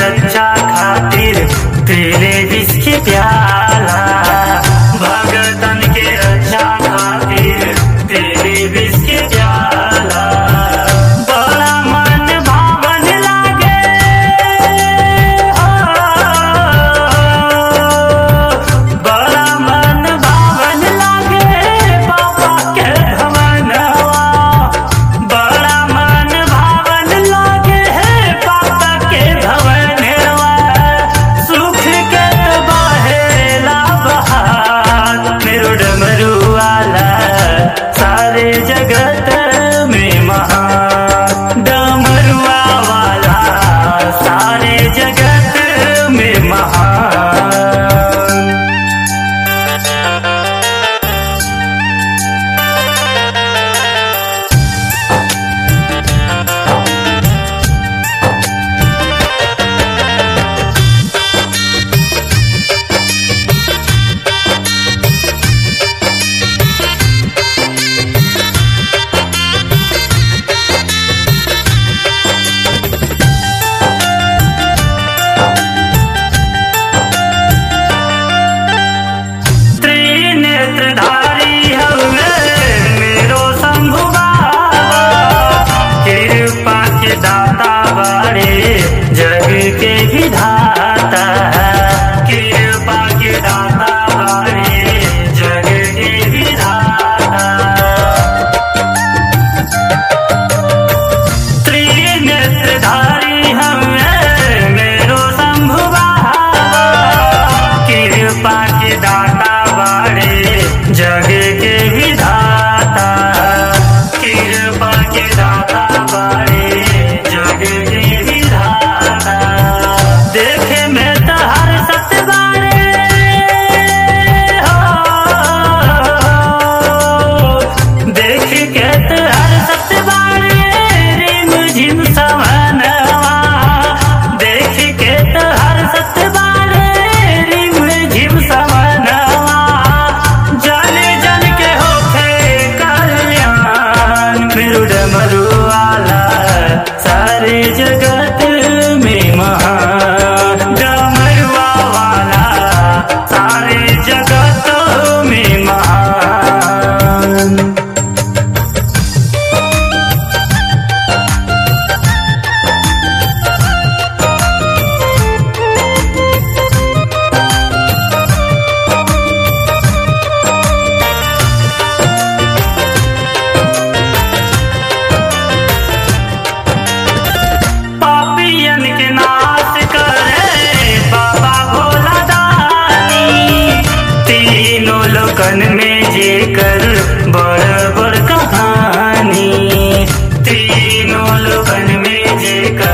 रक्षा खातिर पीले विष के प्याला भगतन के रक्षा खातिर पीले विष के प्याला बड़ा मन भावन लागे हो बड़ा मन भावन लागे बाबा के भवनवा बड़ा मन भावन लागे है बाबा के भवनवा सुख के बहेला बहार मेरू डमरू वाला सारे जगत में महान डमरुआ वाला सारे जगत में महान त्रिनेत्रधारी हवे मेरो शंभु बाबा कृपा के दाता बारे जग के विधाता कृपा के दाता बारे जग के विधाता त्रिनेत्रधारी हमें मेरो शंभु बाबा कृपा के दाता बाड़े जग के विधाता कृपा के दाता बाड़े जग के विधाता देखे में तो हर सत्य बाड़े हो देख के तो हर सत्य बाड़े रिम झिम सवनवा देख के तो हर सत्य बाड़े रिम झिम सवनवा जाने जन के होखे कल्याण मेरू डमरू वाला सारे जगत में महान डमरुआ वाला सारे जगत में महान पापियन के नाश करे बाबा भोला दानी तीनों लोकन में जेकर बड़ बड़ कहानी तीनों लोकन में जेकर